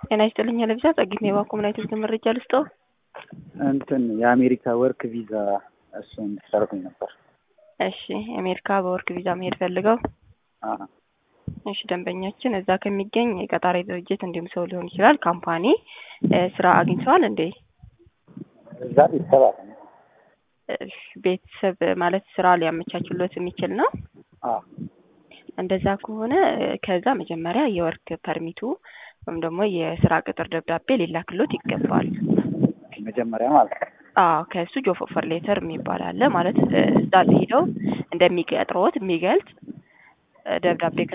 ጤና ይስጥልኝ ለብዛ ጸጊት ነው የባኮ ምን አይነት መረጃ ልስጠው? እንትን የአሜሪካ ወርክ ቪዛ እሱ እንድትሰርኩኝ ነበር። እሺ የአሜሪካ በወርክ ቪዛ መሄድ ፈልገው? አዎ። እሺ ደንበኛችን እዛ ከሚገኝ የቀጣሪ ድርጅት እንዲሁም ሰው ሊሆን ይችላል ካምፓኒ ስራ አግኝተዋል እንዴ? እዛ ቤተሰብ አለ። እሺ፣ ቤተሰብ ማለት ስራ ሊያመቻችሎት የሚችል ነው። አዎ። እንደዛ ከሆነ ከዛ መጀመሪያ የወርክ ፐርሚቱ ወይም ደግሞ የስራ ቅጥር ደብዳቤ ሊላክሎት ይገባል። መጀመሪያ ማለት ነው። አዎ ከእሱ ጆብ ኦፈር ሌተር የሚባል አለ ማለት እዛ ሄደው እንደሚቀጥሮት የሚገልጽ ደብዳቤ